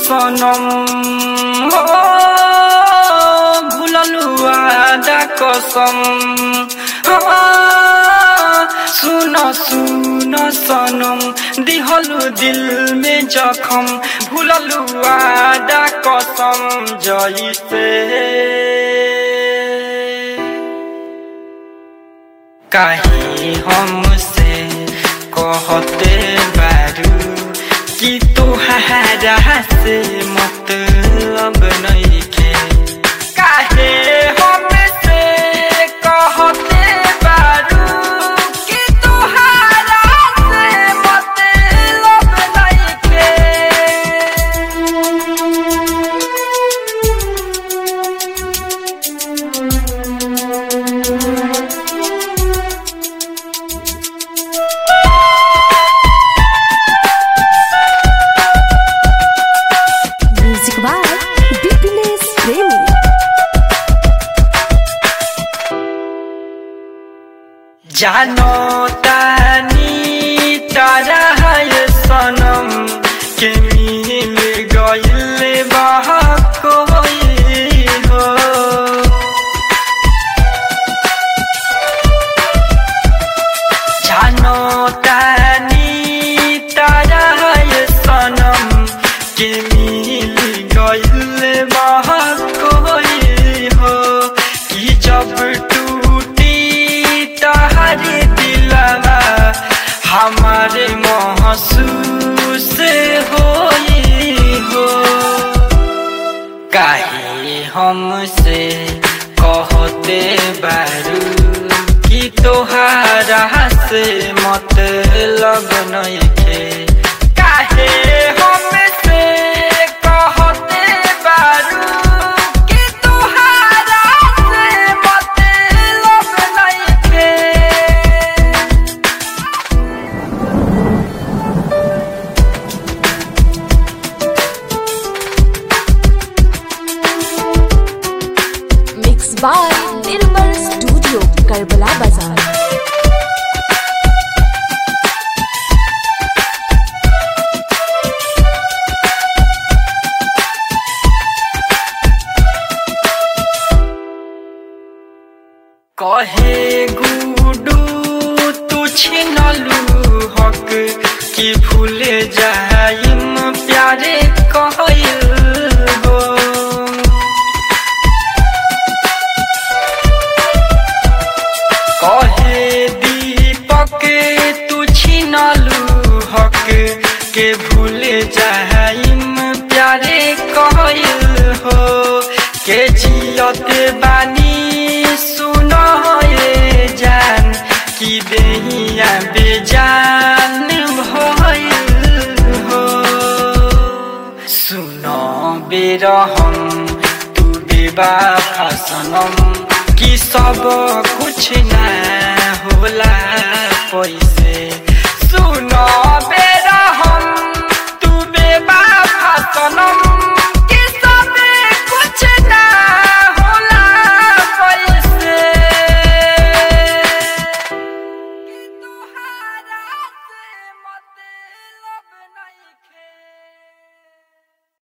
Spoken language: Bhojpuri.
सनम हो भुललु आदा कसम हो सुन सुन सनम दिहलु दिल में जखम भुललु आदा कसम जइसे काहे हमसे कहते बारू कि तोहारा से मतलब नइखे काहे हमसे कहते बारू कि तोहारा से मतलब नइखे म्यूजिक बाय बिपिनेश प्रेमी जानो तानी तारा है सनम के मिल गइल बा कोई हो जानो तानी तारा है सनम के मिल गइल बा कोई हो कि जब टूटी तहरे दिलवा हमारे महसूस होई हो काहे हमसे कहते बारू कि तोहारा से मतलब नइखे काहे हमसे कहते बारू कि तोहारा से मतलब नइखे मिक्स बाय निर्मल स्टूडियो करबला बाजार कहे गुडू तू छिनलू हक कि भूले जाइम प्यारे कहल हो कहे दीपक तू छिनलू हक के भूले जाइम प्यारे कहल हो के जियत बानी सुन ये जान कि देहिया बेजान भइल हो सुन बेरहम तू बेबाफा सनम कि सब कुछ ना होला पैसे